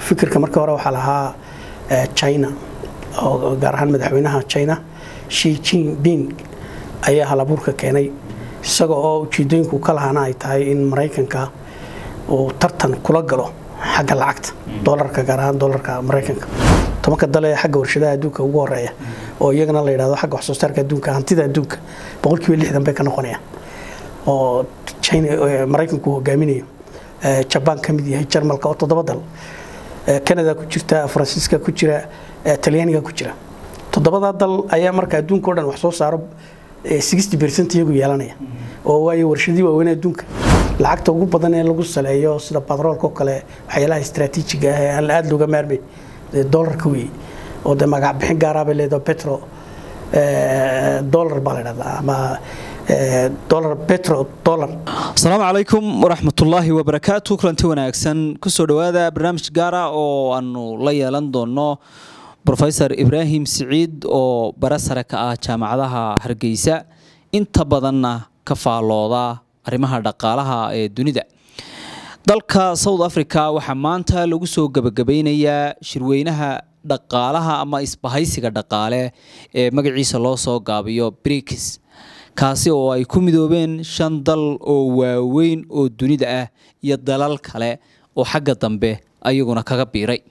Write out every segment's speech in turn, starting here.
fikirka markii hore waxaa lahaa china oo gaar ahaan madaxweynaha china shi jinping ayaa halabuurka keenay isaga oo ujeedooyinku ka lahaana ay tahay in maraykanka uu tartan kula galo xagga lacagta dolarka gaar ahaan dolarka maraykanka tobanka dale ee xagga warshadaha adduunka ugu horeeya oo iyagana la yidhahdo xagga waxsoo saarka adduunka hantida adduunka boqolkiiba lixdan bay ka noqonayaan oo china maraykanku hogaaminayo jabaan ka mid yahay jarmalka oo toddoba dal canada ku jirta faransiiska ku jira talyaaniga ku jira toddobadaa dal ayaa marka adduunka o dhan wax soo saaro sixty percent iyagu yeelanaya oo waayo warshadii waaweyn adduunka lacagta ugu badan ee lagu saleeyo sida batroolka oo kale waxyaalaha istraatiijiga ah ee aan aada looga maarmay dolarka wey oo de magac bixin gaaraa bay leedahay petro dolar baa la dhahdaa ama dolar petro dolar asalaamu calaykum waraxmatullaahi wabarakaatu kulanti wanaagsan kusoo dhowaada barnaamij gaara oo aanu la yeelan doono rofesor ibraahim siciid oo bare sare ka ah jaamacadaha hargeysa inta badanna ka faallooda arrimaha dhaqaalaha ee dunida dalka south africa waxaa maanta lagu soo gebagabeynayaa shirweynaha dhaqaalaha ama isbahaysiga dhaqaale ee magaciisa loo soo gaabiyo brikis kaasi oo ay ku midoobeen shan dal oo waaweyn oo dunida ah iyo dalal kale oo xagga dambe ayaguna kaga biiray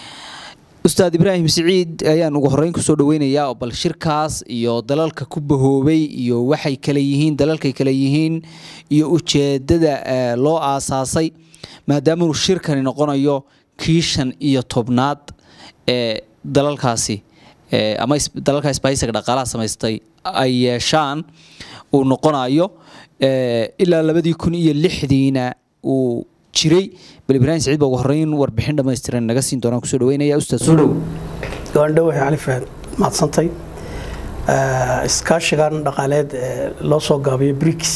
ustaad ibraahim siciid ayaan ugu horeyn kusoo dhaweynayaa oo bal shirkaas iyo dalalka ku bahoobay iyo waxay kale yihiin dalalkay kale yihiin iyo ujeedada loo aasaasay maadaama uu shirkani noqonayo kii shan iyo tobnaad ee dalalkaasi ama dalalka isbahaysiga dhaqaalaha samaystay ay yeeshaan uu noqonayo ilaa labadii kun iyo lixdiina uu jiray bal ibraahim saciid baa ugu horeyn warbixin dhammaystiran naga siin doonaan kusoo dhaweynaya ustaad soo dhow gaandhow waxay cali fahad mahadsantay iskaashigan dhaqaaleed ee loo soo gaabiyo brikis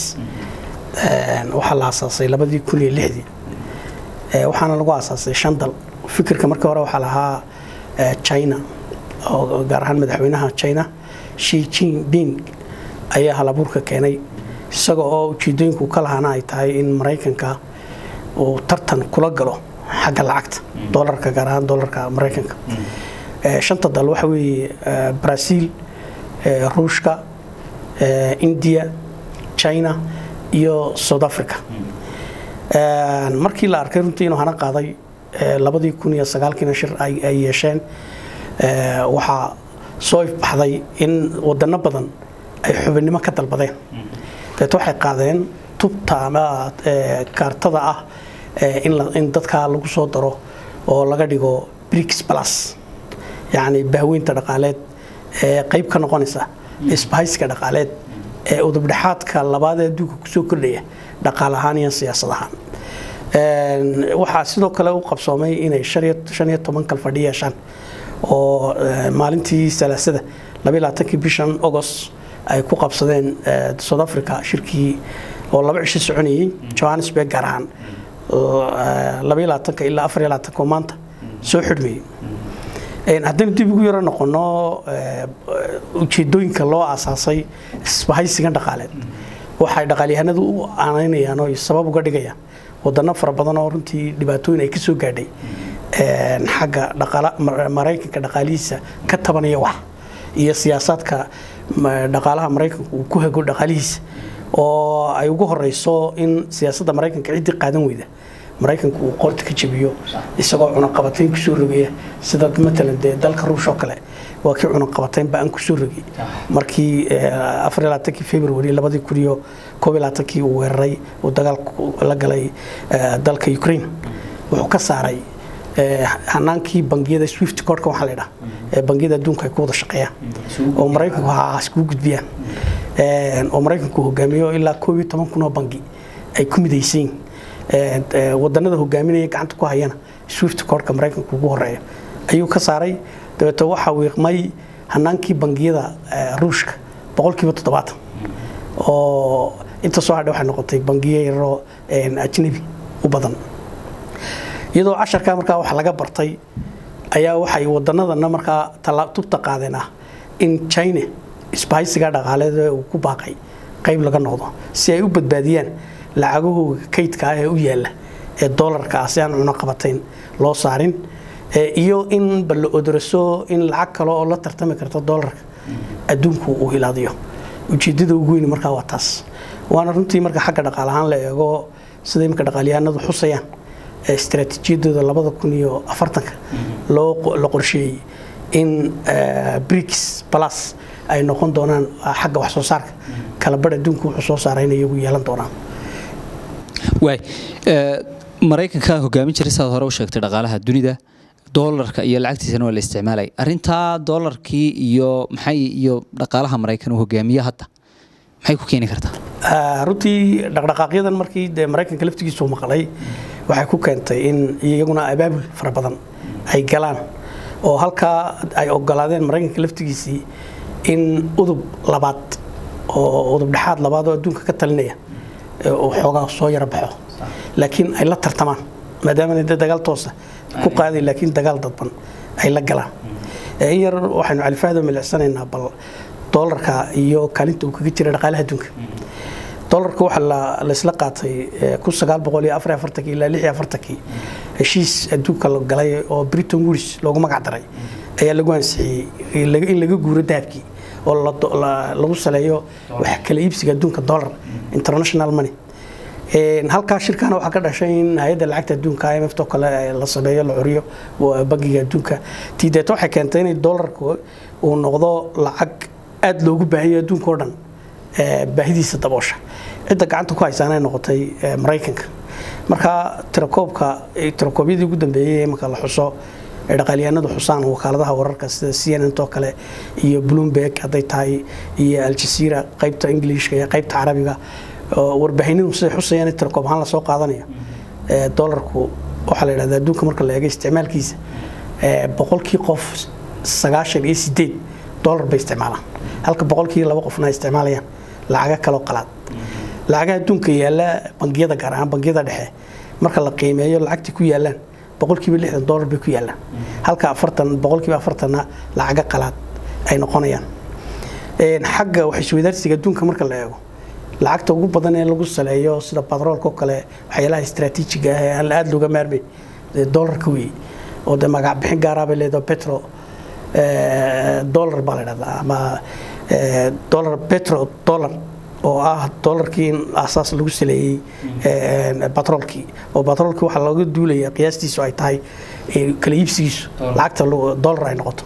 waxaa la aasaasay labadii kun iyo lixdii waxaana lagu aasaasay shan dal fikirka markii hore waxaa lahaa china oo gaar ahaan madaxweynaha china shi jinping ayaa halabuurka keenay isaga oo ujeedooyinku ka lahaana ay tahay in maraykanka uu tartan kula galo xagga lacagta dolarka gaar ahaan dolarka maraykanka shanta dal waxa weeye brazil ruushka india china iyo south africa markii la arkay runtii inuu hana qaaday labadii kun iyo sagaalkiina shir ay yeesheen waxaa soo ifbaxday in wadano badan ay xubinnimo ka dalbadeen deet waxay qaadeen tubta ama kaartada ah in dadkaa lagu soo daro oo laga dhigo brix plus yacni bahweynta dhaqaaleed ee qayb ka noqonaysa isbahaysiga dhaqaaleed ee udubdhexaadka labaad ee adduunka kusoo kordhaya dhaqaal ahaan iyo siyaasad ahaan waxaa sidoo kale u qabsoomay inay shan iyo toban kal fadhi yeeshaan oo maalintii salaasada labaiy labaatankii bishan agost ay ku qabsadeen south africa shirkii oo laba cisho soconayey johannesburg gaar ahaan labaiy labaatanka ilaa afar iyo labaatanka oo maanta soo xidhmayey haddaynu dib ugu yaro noqono ujeedooyinka loo aasaasay isbahaysigan dhaqaaleed waxay dhaqaalyahanadu u aanaynayaan oo sabab uga dhigayaan wadano fara badan oo runtii dhibaatooyin ay ka soo gaadhay xagga maraykanka dhaqaalihiisa ka tabanaya wax iyo siyaasaadka dhaqaalaha maraykanka uu ku hago dhaqaalihiisa oo ay ugu horeyso in siyaasadda maraykanka ciddii qaadan weyda maraykanku uu qoorta ka jabiyo isagoo cunaqabatayn kusoo rogaya sida matalan dee dalka ruush oo kale waa kii cunaqabatayn ba-an kusoo rogay markii afar iyo labaatankii february labadii kun iyo koob iyo labaatankii uu weeraray uu dagaalku la galay dalka ukraine wuxuu ka saaray hanaankii bangiyada swift codka waxaa la yidhaha ee bangiyada adduunka ay ku wada shaqeeyaan oo maraykanku ha iskugu gudbiyaan oo maraykanku hogaamiyo ilaa koob iyo toban kun oo bangi ay ku midaysan wadanada hogaaminaya gacanta ku hayana swift codka maraykanku ugu horeeya ayuu ka saaray dabeete waxaa wiiqmay hanaankii bangiyada ruushka boqolkiiba toddobaatan oo inta soo hadha waxay noqotay bangiyo yaroo ajnabi u badan iyadoo casharkaa markaa wax laga bartay ayaa waxay wadanadana markaa tubta qaadeen ah in china isbahaysiga dhaqaaleed uu ku baaqay qayb laga noqdo si ay u badbaadiyaan lacagahooga kaydka ah ee u yaala ee dolarka ah si aan cunaqabatayn loo saarin iyo in bal la odoraso in lacag kale oo la tartami karta doolarka adduunku uu hilaadiyo ujeedada ugu weyn markaa waa taas waana runtii marka xagga dhaqaalahaan la eego sida imika dhaqaalyahanadu xusayaan istaraatiijiyadooda labada kun iyo afartanka la qorsheeyey in brics plus ay noqon doonaan xagga wax soo saarka kala badh adduunku wuxuu soo saaray inay iyagu yeelan doonaan waay maraykanka hogaamin jiray saad hore u sheegtay dhaqaalaha dunida doolarka iyo lacagtiisana waa la isticmaalay arrintaa doolarkii iyo maxay iyo dhaqaalaha maraykan uu hogaamiye hadda maxay ku keeni kartaa runtii dhaqdhaqaaqyadan markii dee maraykanka laftigiisu maqlay waxay ku keentay in iyaguna abaabul fara badan ay galaan oo halkaa ay ogolaadeen maraykanka laftigiisii in udub labaad oo udub dhexaad labaad oo adduunka ka talinaya uu xoogaa soo yaro baxo laakiin ay la tartamaan maadaama de dagaal toosa ku qaaday laakiin dagaal dadban ay la galaan in yar waxaynu califahda milicsanaynaa bal doolarka iyo kaalinta uu kaga jira dhaqaalaha adduunka doolarka waxaa laysla qaatay kun sagaal boqol iyo afar afartankii ilaa lix iyo afartankii heshiis adduunka la galay oo britain woods loogu magac daray ayaa lagu ansixiyey in laga guuro dahabkii oo lagu saleeyo wax kala iibsiga adduunka dollar international money halkaa shirkana waxaa ka dhashay in hay-adda lacagta adduunka imf oo kale la sameeyo la curiyo bangiga adduunka tii deeta waxay keentay inay doolarku uu noqdo lacag aada loogu baahiyo adduunka oo dhan baahidiisa daboosha cidda gacanta ku haysaana ay noqotay maraykanka marka tirakoobka tirakoobyadii ugu dambeeyey imanka la xuso ee dhaqaalyahanadu xusaan wakaaladaha wararka sida c n n oo kale iyo bloomberg hadday tahay iyo aljazeera qaybta ingiliishka iyo qaybta carabiga warbaahinadu siday xusayaan tirakoob ahaan lasoo qaadanayo doolarku waxaa la yidhahda adduunka marka la eego isticmaalkiisa boqolkii qof sagaashan iyo sideed doolar bay isticmaalaan halka boqolkii laba qofna ay isticmaalayaan lacaga kaloo qalaad lacagaha adduunka yaalla bangiyada gaar ahaan bangiyada dhexe marka la qiimeeyo lacagtii ku yaallaan boqolkiiba lixdan doolar bay ku yaallaan halka afartan boqolkiiba afartanna lacaga qalaad ay noqonayaan xagga wax isweydaarsiga adduunka marka la eego lacagta ugu badan ee lagu saleeyo sida batroolka oo kale waxyaalaha istaraatiijiga ah ee aan aada looga maarmay doolarka weeye oo dee magac bixin gaaraa bay leedahay petro dollar baa la dhahdaa ama dollar petro dollar oo ah dollarkii in asaas lagu saleeyey batroolkii oo batroolkii waxaa looga duulaya qiyaastiisu ay tahay kala iibsigiisu lacagta dollar ay noqoto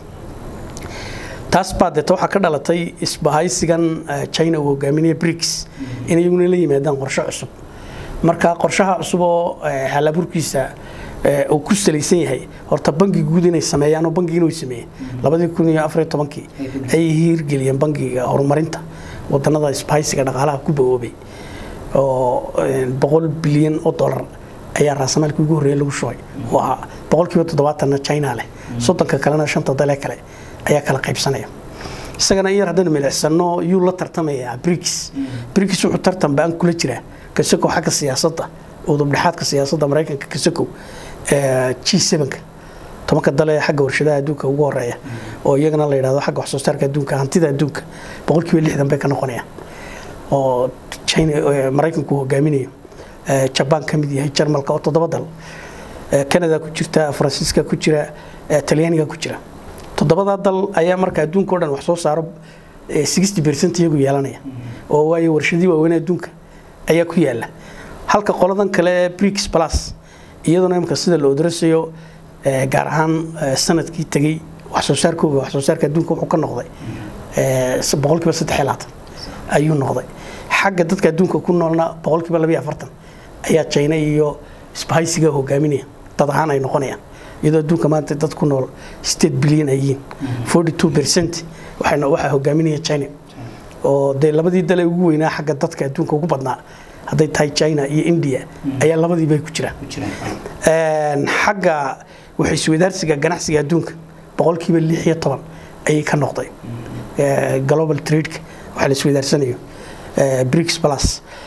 taas baa deeta waxaa ka dhalatay isbahaysigan china uu hogaaminaya brics in iyaguna la yimaadaan qorshe cusub marka qorshaha cusub oo halaburkiisa uu ku salaysan yahay horta bangi guud inay sameeyaan oo bangigiina way sameeyeen labadii kun iyo afariyo tobankii ayay hirgeliyeen bangiga horumarinta wadanada isbahaysiga dhaqaalaha ku bawoobay oo boqol bilyan oo dollar ayaa raasamaalkii ugu horreeyay lagu shubay oo ahaa boqolkiiba toddobaatanna china leh soddonka kalena shanta dalee kale ayaa kala qaybsanaya isagana in yar haddaynu milicsano yuu la tartamayaa brics brics wuxuu tartan ba-an kula jiraa kasakow xagga siyaasadda udubdhexaadka siyaasadda maraykanka kasakow g sevenka tobanka dale xagga warshadaha adduunka ugu horeeya oo iyagana la yidhahdo xagga waxsoo saarka adduunka hantida adduunka boqolkiiba lixdan bay ka noqonayaan oo china maraykanku hogaaminayo jabaan ka mid yahay jarmalka oo toddoba dal canada ku jirta faransiiska ku jira talyaaniga ku jira toddobadaa dal ayaa marka adduunka o dhan wax soo saaro sixty percent iyagu yeelanaya oo waayo warshadii waaweyn adduunka ayaa ku yaala halka qoladan kale brics plus iyaduna imika sida la odrasayo gaar ahaan sanadkii tegey wax soo saarkooga wax soo saarka adduunka wuxuu ka noqday boqolkiiba saddex iyo labaatan ayuu noqday xagga dadka adduunka ku noolna boqolkiiba labiyo afartan ayaa china iyo isbahaysiga hogaaminaya dad ahaan ay noqonayaan iyadoo adduunka maanta dad ku nool state bilyan ay yihiin forty two percent waxayna waxaa hogaaminaya china oo dee labadii dale ugu weynaa xagga dadka adduunka ugu badnaa hadday tahay china iyo india ayaa labadiibay ku jiraan xagga wax isweydaarsiga ganacsiga adduunka boqolkiiba lix iyo toban ayay ka noqday global tradeka waxa la isweydaarsanayo brics plus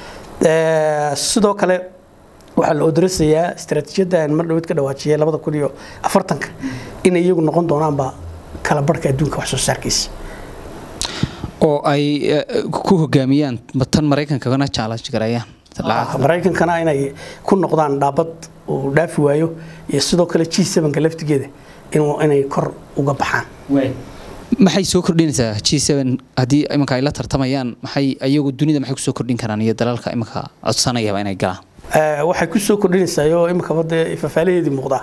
sidoo kale waxaa la odrasayaa istaraatiijiyadda aan mar dhaweed ka dhawaajiyay labada kun iyo afartanka in iyagu noqon doonaanba kala barhka adduunka wax soo saarkiisa oo ay ku hogaamiyaan tan maraykankana challenge gareeyaan maraykankana inay ku noqdaan dhaabad uu dhaafi waayo iyo sidoo kale g sevenka laftigeeda inuu inay kor uga baxaan maxay soo kordhinaysaa g seven haddii iminka ay la tartamayaan maxay ayagu dunida maxay kusoo kordhin karaan iyo dalalka iminka codsanayaba inay galaan Eh, waxay ku soo kordhinaysaa oo iminkaba dee fafaalaheedii muuqdaa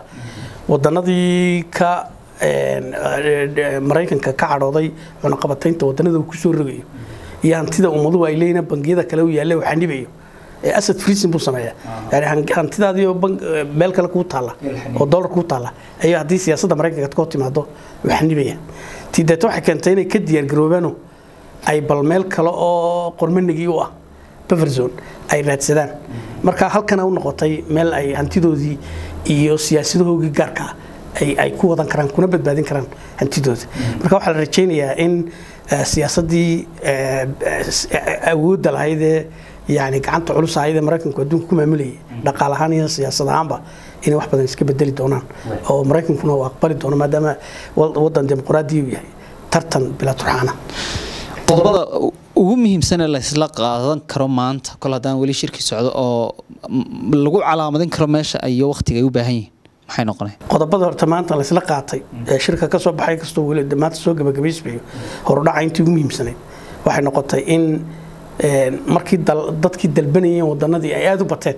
wadanadii ka een, eh, maraykanka ka cadhooday cunaqabataynta wadanada uu kusoo rogayo iyo hantida ummaduhu ay leeyihiin bangiyada kale u yaalla uu xanibayo ee asad freezing buu sameeyaa yani han- hantidaadii oo bank- eh, meel kale kuu taalla oo dollar kuu taalla ayaa haddii siyaasadda maraykanka ka hor timaado uu xanibaya tii deeta waxay keentay inay ka diyaargaroobaano ay bal meel kale oo qormanigii u ah buffer zone ay raadsadaan marka halkana u noqotay meel ay hantidoodii iyo siyaasadahoogii gaarka ah ay, ay ku wadan karaan kuna badbaadin karaan hantidooda marka waxaa la rajaynayaa in eh, siyaasaddii eh, eh, awoodda lahayd ee yani gacanta culus ahayd ee maraykanku adduunka ku maamulayay dhaqaal ahaan iyo siyaasad ahaanba inay wax badan iska bedeli doonaan oo maraykankuna uu aqbali doono maadaama wal- wadan dimuqraadi uu yahay tartan bila turxaana qodobada ugu muhiimsanee laysla qaadan karo maanta kol haddaan weli shirki socdo oo mm, lagu calaamadin karo meesha iyo waqtiga ay u baahan yihiin maxay noqonay qodobada horta maanta laysla qaatay ee shirka ka soo baxay kastoo weli maanta soo gabagabaysmayo horudhaca intii ugu muhiimsanayd waxay noqotay in een, markii dal- dadkii dalbanayeen wadanadii ay aada u bateen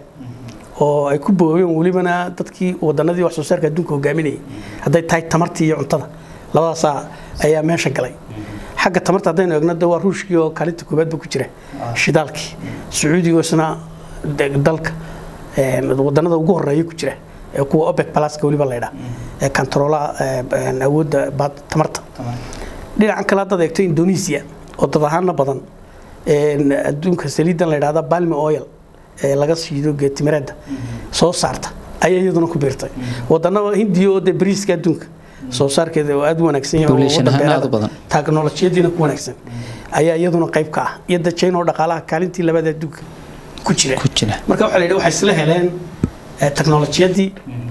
oo ay ku boobeen welibana dadkii wadanadii wax soo saarka adduunka hogaaminayay hadday tahay tamartii iyo cuntada labadaasaa ayaa meesha galay xagga tamarta haddaynu eegno de waa ruushkii oo kaalinta koobaadba ku jira shidaalkii sacuudiga oo isna de- dalka een, wadanada ugu horeeya ku jira ee kuwa opec pluska weliba laydhaa ee kantaroolaha een, awoodda baad- tamarta dhinacan kale haddaad eegto indonesia oo dad ahaana badan een, adduunka saliidan la yidhahda balmi oil ee laga shiido geetimireedda soo saarta ayaa iyaduna ku biirtay wadano hindiya oo dee bariiska adduunka soo saarkeeda oo aada u wanaagsan yahay oo Population waddan ahaan aad u beeraha, badan. teknolojiyadiina ku wanaagsan ayaa iyaduna qayb ka ah iyo da china oo dhaqaalaha kaalintii labaad ee adduunka ku jira ku jira marka waxaa la yidhi waxay isla heleen eh, teknolojiyadii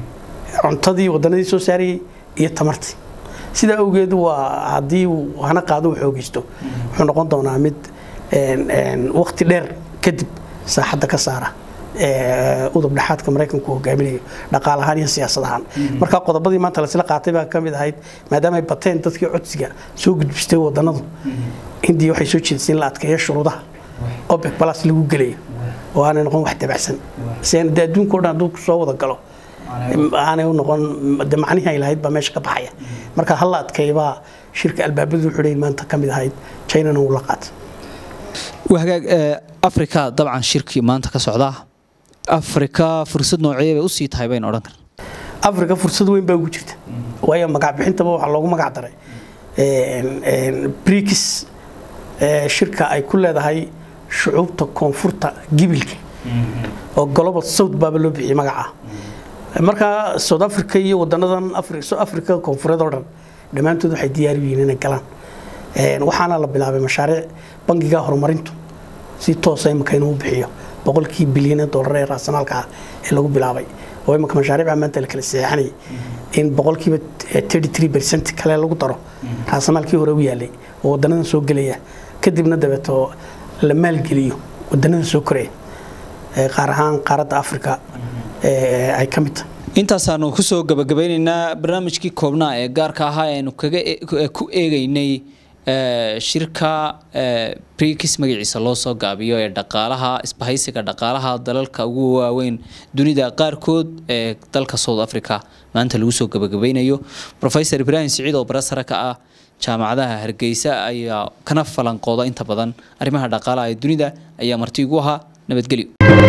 cuntadii wadanadii soo saarayay iyo tamartii sidaa awgeed waa haddii uu hana qaado uu xoogeysto wuxuu noqon doonaa mid een, een, waqti dheer kadib saaxadda ka saara ee, udub dhexaadka maraykanku uu hogaaminayo dhaqaal ahaan iyo siyaasad ahaan marka qodobadii maanta laisla qaatay baa ka mid ahayd maadaama ay bateen dadkii codsiga soo gudbistay wadanadu hindiya waxay soo jeedisay in la adkeeyo shuruudaha opec plus lagu gelayo oo aanay noqon wax dabacsan si aan dee adduunka o dhan hadduu soo wada galo aanay u noqon de macnihii ay lahayd baa meesha ka baxaya marka hal la adkeeybaa shirka albaabadu xidhayn maanta ka mid ahayd chinana uu la qaatay waa hagaag ee, afrika dabcan shirkii maanta ka socda afrika fursad noocee bay usii tahay baynu odhan karna africa fursad weyn baa ugu jirta waayo magac bixintaba waxaa loogu magac daray brikis shirka ay ku leedahay shucuubta koonfurta gibilka oo global south baaba loo bixiyey magaca marka south africa iyo wadanadan Afri- South africa koonfureed oo dhan dhammaantood waxay diyaar u yihiin inay galaan Een, waxaana la bilaabay mashaariic bangiga horumarintu si toosa imika inuu bixiyo boqolkii bilyan ee doolar ee raasamaalka ah ee lagu bilaabay oo imika mashaariica maanta la kala seexanayay in boqolkiiba 33 percent kale lagu daro raasamaalkii hore u yaalay oo wadanadan soo gelaya kadibna dabeeto la maalgeliyo wadanadan soo koraya ee qaar ahaan qaaradda africa ee ay ka mid tahay intaasaanu kusoo gabagabeyneynaa barnaamijkii koobnaa ee gaarka ahaa ee aynu kaga e- ku- ku eegeynay ee, shirka ee, brikis magaciisa loo soo gaabiyo ee dhaqaalaha isbahaysiga dhaqaalaha dalalka ugu waaweyn dunida qaarkood ee dalka south africa maanta lagu soo gabagabeynayo professor ibrahim siciid oo barasara ka ah jaamacadaha hargeysa ayaa kana falanqooda inta badan arrimaha dhaqaalaha ee dunida ayaa marti igu ahaa nabadgelyo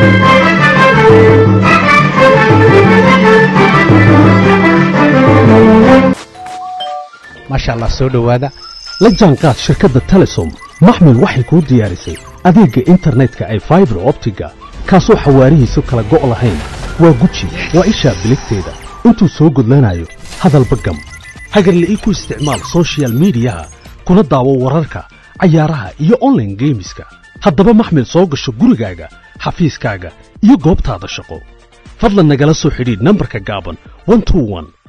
maasha allah soo dhowaada la jaanqaad shirkadda telesom maxmil waxay kuu diyaarisay adeegga internetka ay faibar optiga kaasoo xawaarihiisu kala go' lahayn waa guji waa ishaa biligteeda intuu soo gudlanayo hadalba gam hagarle ii ku isticmaal soshiyal miidiyaha kuna daawo wararka cayaaraha iyo online geemiska haddaba maxmil soo gasho gurigaaga xafiiskaaga iyo goobtaada shaqo fadlan nagala soo xidhiidh nambarka gaaban 121